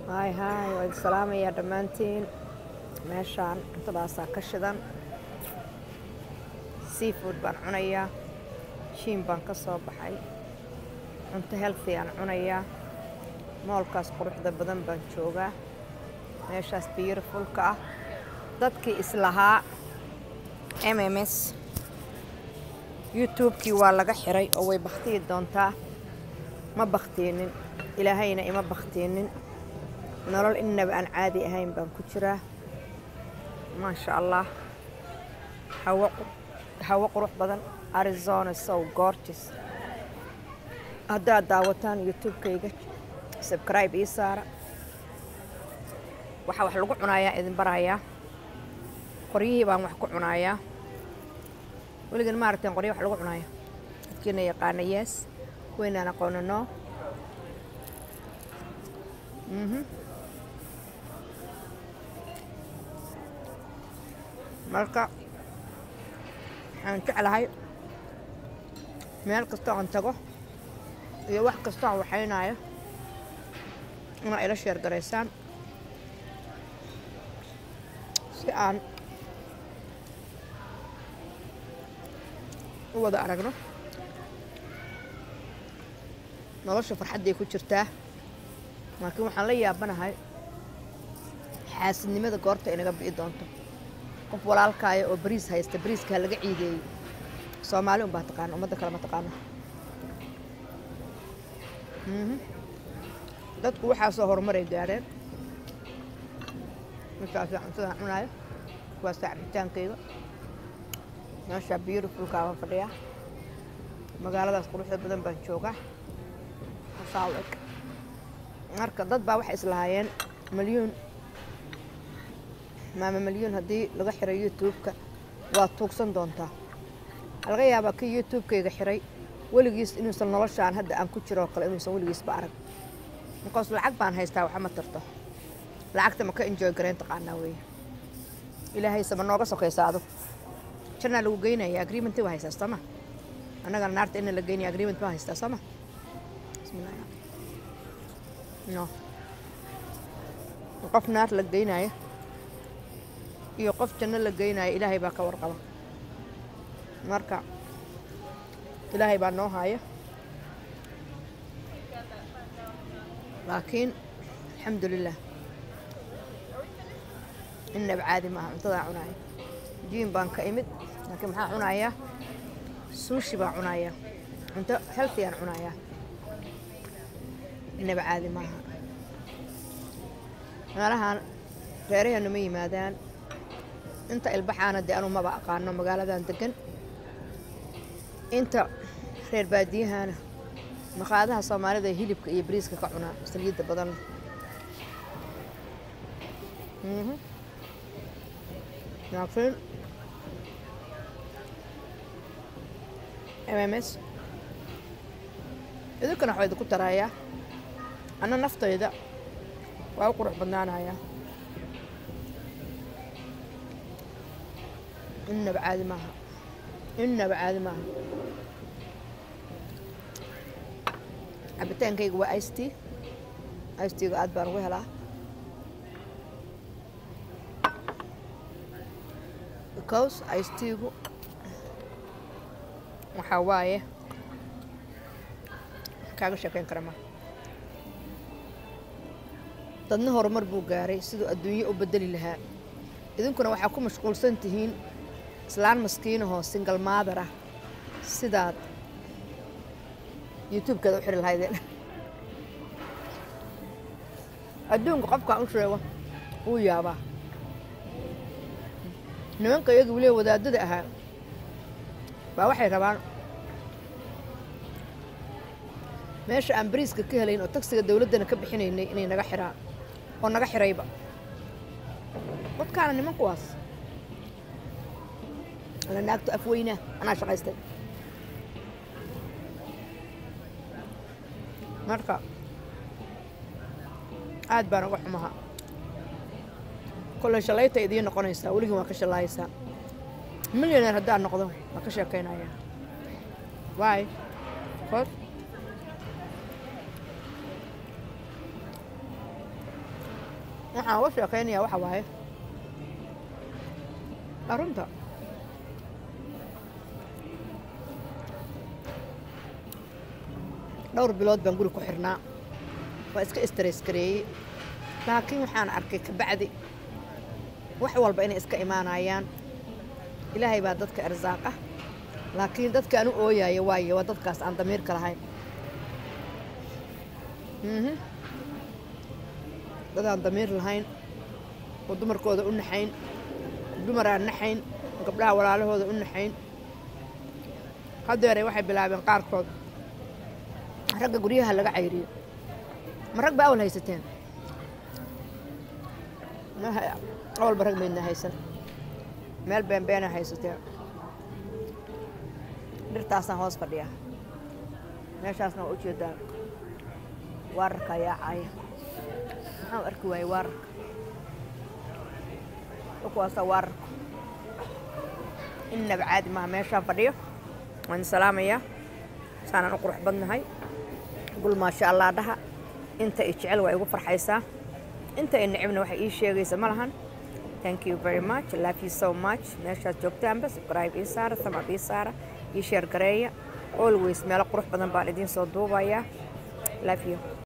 hay hay waa idin salaamayaa dhammaantiin meeshaan cuntadaasaa ka shidan seafood baan cunayaa shiin baan ka soo baxay cunto healthy aan cunayaa moolkaas quruxda badan baan joogaa meeshaas beautifulka ah dadkii islahaa m m s youtube-kii waa laga xiray oo way bakhtiyi doontaa ma bakhtiinin ilaahayna ima bakhtiinin nolol innaba aan caadi ahayn baan ku jiraa maasha allah hawo hawo qurux badan arizona sow gorges haddaad daawataan youtube-kayga sabcribe ii saara waxaa wax lagu cunayaa idin barayaa qoryihii baan wax ku cunayaa weligan ma aragteen qorya wax lagu cunayo dadkiina yaqaana yees weynaan aqoona noo marka waxaan jeclahay meel kastoo aan tago iyo wax kastoo aan waxaynayo inaa ila sheer garaysaan si aan u wada aragno nolosha farxadday ku jirtaa laakiin waxaan la yaabanahay xaasidnimada goorta inaga bi'i doonto qof walaalkaaya oo bariis haysta bariiskaa laga ciideeyey soomaali unbaa taqaana ummadda kale ma taqaana dadku waxaasoo horumaray gaadheen markaasaa cuntadan cunaayo kuwaasaa cabitaankayga meeshaa beautifulkaa baan fadhiyaa magaaladaas quruxda badan baan joogaa saalig marka dad baa waxay islahaayeen malyuun maama malyuun haddii laga xiray youtube-ka waa tuugsan doontaa waxaa laga yaabaa kii youtube-kayga xiray weligiis inuusan noloshaan hadda aan ku jiro oo kale inuusan weligiisba arag markaas lacag baan haystaa waxa ma tarto lacagta ma ka enjoy garayn taqaanaa weeye ilaahayse ma nooga sokaysa adu jannaa lagu geynaya agreementii waa haystaa sooma annagana naarta ina la geynaya agreement baa haystaa sooma bismillah no qof naar la geynaayo iyo qof janno la geynaayo ilaahay baa ka warqaba marka ilaahay baa noo haya laakiin alxamdu lilah innaba caadi maaha cuntadaa cunaaya jiin baan ka imid laakiin maxaa cunayaa suushi baan cunayaa cunto healthy aan cunayaa innaba caadi maaha meelahaan reeraheenu ma yimaadaan inta ilbaxaana dee anu maba aqaano magaaladan degan inta reer baadiyahana maqaadaha soomaalida ee hilibka iyo bariiska ka cunaa saliidda badan laakiin m m s idinkana waxaa idinku tarayaa anna naftayda waa u qurux badnaanayaa innaba caadi maaha innaba caadi maaha cabitaankayga waa ice tea ice teaga aad baan ugu helaa because ice teagu waxaa waaye kaaga sheekeyn kara ma dadna horumar buu gaaray siduu adduunye u bedeli lahaa idinkuna waxaa ku mashquulsan tihiin islaan maskiinahoo singal maadar ah sidaad youtube-keeda u xiri lahaydeen adduunka qofkaan u sheego wuu yaabaa nimanka iyaga weliba wadaadada ahaa baa waxay rabaan meesha aan bariiska ka helayn oo tagsiga dawladdana ka bixinaynay inay naga xiraan oo naga xirayba dadkaana niman kuwaas ana naagto afweynaa anaa shaqaystay marka aad baan uga xumaha kolley shalayta idiin noqonaysaa weligin waa ka shallaayaysaa milyaneer haddaan noqdo waa ka sheekaynayaa waay kod waxaan uga sheekaynayaa waxa waaye arunta dhowr bilood baan guri ku xirnaa waa iska stress gareeyey laakiin waxaan arkay kabacdi wax walba inay iska imaanayaan ilaahay baa dadka irsaaq ah laakiin dadka anu ooyaya waaye waa dadkaas aan damiirka lahayn mhm dad aan damiir lahayn oo dumarkooda u naxayn dumar aan naxayn gabdhaha walaalahooda u naxayn hadeere waxay bilaabeen qaarkood ragga guryaha laga cayriyo ma rag ba awal haysateen awalba rag maydna haysan meel beenbeena haysateen dhirtaasaan hoos fadhiya meeshaasna waa ujeedaa waararka ayaa caaya maxaan arki waayey waararka kuwaasa waararka innaba caadi maaha meeshaan fadhiyo waan salaamayaa saanaan u qurux badnahay gul maasha allah dhaha inta i jecel waa igu farxaysaa inta i necibna waxay ii sheegaysa ma lahan thank you very much love you so much meeshaad joogtaanba subscribe ii saara samab ii saara ii sheer gareeya always meelo qurux badan baan idiin soo duubayaa love you